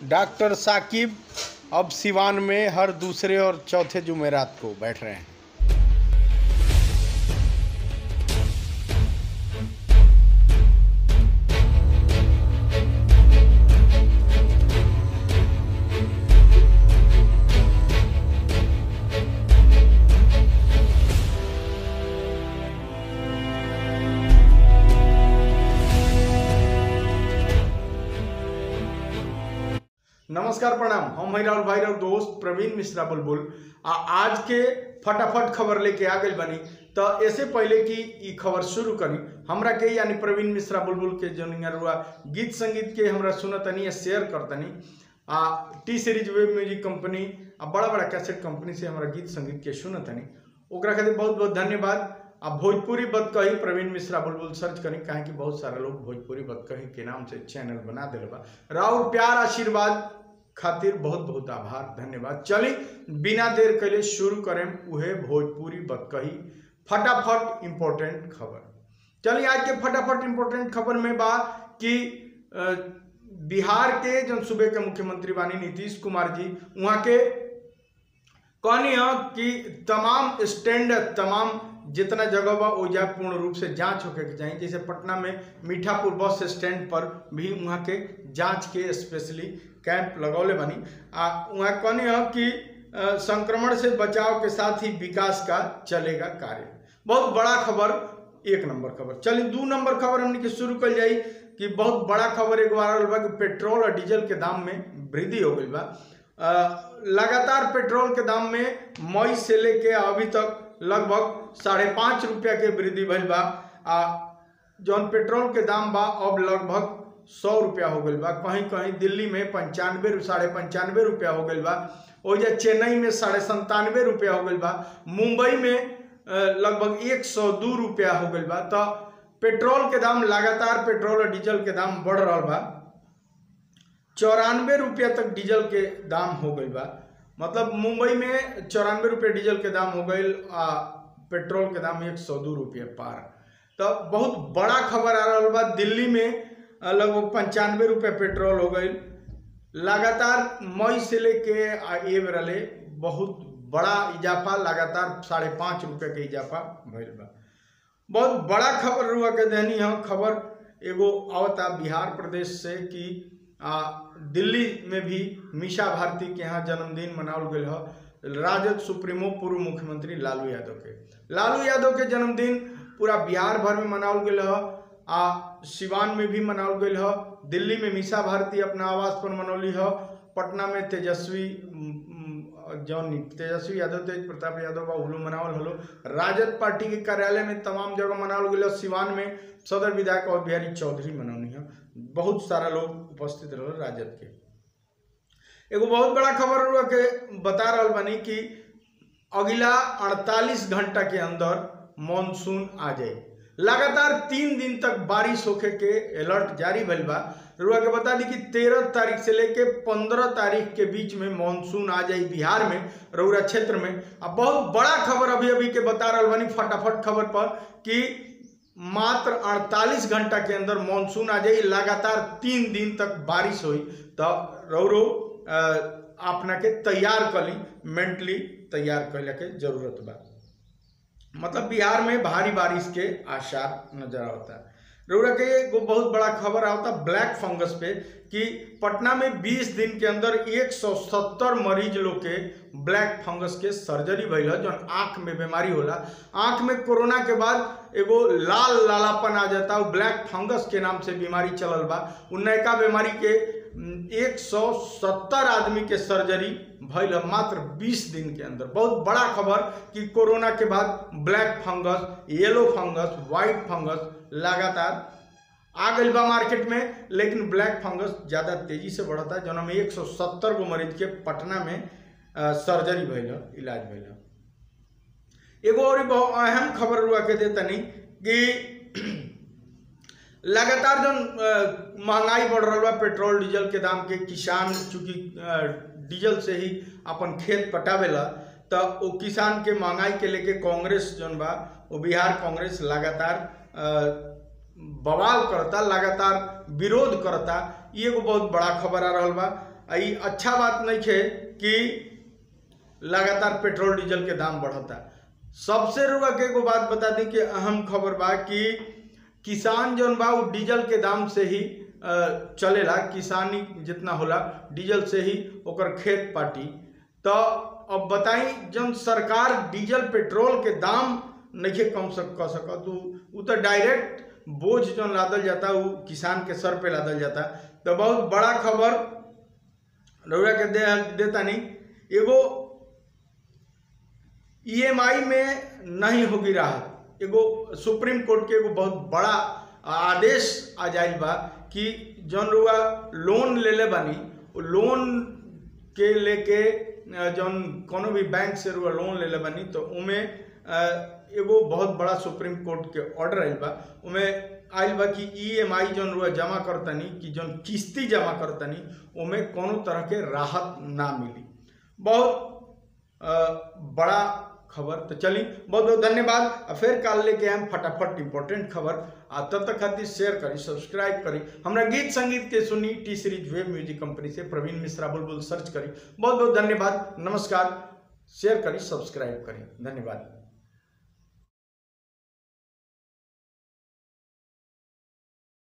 doctor Saqib अब सिवान में हर दूसरे और चौथे जुमेरात को बैठ रहे हैं नमस्कार प्रणाम हम हैं राहुल भाई राव दोस्त प्रवीण मिश्रा बुलबुल आ आज के फटाफट खबर लेके आ गई बनी तो ऐसे पहले कि ई खबर शुरू करी हमरा के यानी प्रवीण मिश्रा बुलबुल के जौन रुआ गीत संगीत के हमरा सुनतनी या शेयर करतनी आ T series web music company आ बड़ा बड़ा कैसेट कंपनी से हमरा गीत संगीत के सुनतनी ओकरा खातिर बहुत बहुत धन्यवाद आ भोजपुरी बदकही प्रवीण मिश्रा बुलबुल सर्च करी काहे कि बहुत सारा लोग भोजपुरी बदकही के नाम से चैनल बना दिल बा राहुल प्यार आशीर्वाद खातिर बहुत बहुत आभार धन्यवाद चली बिना देर कैले शुरू करें उहे भोजपुरी बदकही फटाफट इम्पोर्टेंट खबर चलिए आज के फटाफट इम्पोर्टेंट खबर में बा कि अ, बिहार के जो सूबे के मुख्यमंत्री बानी नीतीश कुमार जी वहाँ के कहनी है कि तमाम स्टैंड तमाम जितना जगह बा ओजा पूर्ण रूप से जांच होके के चाहिए जैसे पटना में मीठापुर बस स्टैंड पर भी वहाँ के जांच के स्पेशली कैंप लगौले बनी आ वहाँ कहनी है कि अ, संक्रमण से बचाव के साथ ही विकास का चलेगा कार्य बहुत बड़ा खबर एक नंबर खबर चलिए दू नंबर खबर हमने के शुरू कर जाई कि बहुत बड़ा खबर एक बार आगल बा कि पेट्रोल और डीजल के दाम में वृद्धि हो गई बा अ, लगातार पेट्रोल के दाम में मई से लेके अभी तक लगभग साढ़े पाँच रुपया के वृद्धि भइल बा आ जौन पेट्रोल के दाम बा अब लगभग सौ रुपया हो गई बा कहीं कहीं दिल्ली में पंचानवे साढ़े पंचानवे रुपया हो गई बा ओजा चेन्नई में साढ़े संतानवे रुपया हो गई बा मुंबई में अ, लगभग एक सौ दू रुपया हो गई बा तो पेट्रोल के दाम लगातार पेट्रोल और डीजल के दाम बढ़ रहा बा चौरानवे रुपया तक डीजल के दाम हो गई बा मतलब मुंबई में चौरानवे रुपये डीजल के दाम हो गई आ पेट्रोल के दाम एक सौ दू रुपये पार तो बहुत बड़ा खबर आ रहा बा दिल्ली में अ, लगभग पंचानवे रुपये पेट्रोल हो गई लगातार मई से लेके आ ए बेरले बहुत बड़ा इजाफा लगातार साढ़े पाँच रुपये के इजाफा भइल बा बहुत बड़ा खबर रुआ के देनी है खबर एगो आवता बिहार प्रदेश से कि आ, दिल्ली में भी मीशा भारती के यहाँ जन्मदिन मनावल गई है राजद सुप्रीमो पूर्व मुख्यमंत्री लालू यादव के लालू यादव के जन्मदिन पूरा बिहार भर में मनावल गई है आ सिवान में भी मनावल गई है दिल्ली में मीशा भारती अपना आवास पर मनौली है पटना में तेजस्वी उम, उम, जौन तेजस्वी यादव तेज प्रताप यादव बा उहलो मनावल हलो राजद पार्टी के कार्यालय में तमाम जगह मनावल गई सिवान में सदर विधायक और बिहारी चौधरी मनौनी है बहुत सारा लोग उपस्थित रहे राजद के एगो बहुत बड़ा खबर हुआ के बता रहा बनी कि अगला 48 घंटा के अंदर मानसून आ जाए लगातार तीन दिन तक बारिश होके के अलर्ट जारी भइल बा रुआ के बता दी कि तेरह तारीख से लेके पंद्रह तारीख के बीच में मानसून आ जाई बिहार में रौरा क्षेत्र में अब बहुत बड़ा खबर अभी अभी के बता रहा बनी फटाफट खबर पर कि मात्र 48 घंटा के अंदर मानसून आ जाई लगातार तीन दिन तक बारिश हुई तो रौरो अ, अपना के तैयार कली मेंटली तैयार कैला के जरूरत बा मतलब बिहार में भारी बारिश के आसार नजर आता है रउरा के एगो बहुत बड़ा खबर आता ब्लैक फंगस पे कि पटना में 20 दिन के अंदर 170 मरीज लोग के ब्लैक फंगस के सर्जरी भइल है जौन आंख में बीमारी होला आंख में कोरोना के बाद एगो लाल लालापन आ जाता है ब्लैक फंगस के नाम से बीमारी चलल बा उ नयका बीमारी के एक सौ सत्तर आदमी के सर्जरी भइल है मात्र 20 दिन के अंदर बहुत बड़ा खबर कि कोरोना के बाद black fungus yellow fungus white fungus लगातार आ गई बा मार्केट में लेकिन ब्लैक फंगस ज़्यादा तेजी से बढ़ता है जौन में एक सौ सत्तर गो मरीज के पटना में अ, सर्जरी भइल है इलाज भइल है एगो और बहुत अहम खबर हुआ के देतनी कि लगातार जो महंगाई बढ़ रहा बा पेट्रोल डीजल के दाम के किसान चूंकि अ, डीजल से ही अपन खेत पटावेला तो वो किसान के महंगाई के लेके कांग्रेस जौन बा वो बिहार कांग्रेस लगातार अ, बवाल करता लगातार विरोध करता ई एगो बहुत बड़ा खबर आ रहल बा आ ई अच्छा बात नहीं है कि लगातार पेट्रोल डीजल के दाम बढ़ता सबसे रुआ के एगो बात बता दी कि अहम खबर बा कि किसान जौन बा उ डीजल के दाम से ही अ, चलेला किसानी जितना होला डीजल से ही ओकर खेत पाटी तो अब बताई जब सरकार डीजल पेट्रोल के दाम नहीं कम सक कर सकत उ उ तो डायरेक्ट बोझ जौन लादल जाता उ किसान के सर पे लादल जाता तो बहुत बड़ा खबर रउरा के दे देता नहीं एगो ईएमआई में नहीं होगी राहत एगो सुप्रीम कोर्ट के एगो बहुत बड़ा आदेश आ जाइल बा कि जौन रुआ लोन लेले बानी उ लोन के लेके अ, जौन कोनो भी बैंक से रुआ लोन लेले बानी तो उमे अ, एगो बहुत बड़ा सुप्रीम कोर्ट के ऑर्डर आइल बा उमे आइल बा कि ईएमआई जौन रुआ जमा करतनी कि जौन किस्ती जमा करतनी उमे कोनो तरह के राहत ना मिली बहुत अ, बड़ा खबर तो चली बहुत बहुत धन्यवाद आ फिर काल लेके आए फटाफट इंपॉर्टेंट खबर आ तब तक खातिर शेयर करी सब्सक्राइब करी हमरा गीत संगीत के सुनी T series web music company से प्रवीण मिश्रा बुलबुल सर्च करी बहुत बहुत धन्यवाद नमस्कार शेयर करी सब्सक्राइब करी धन्यवाद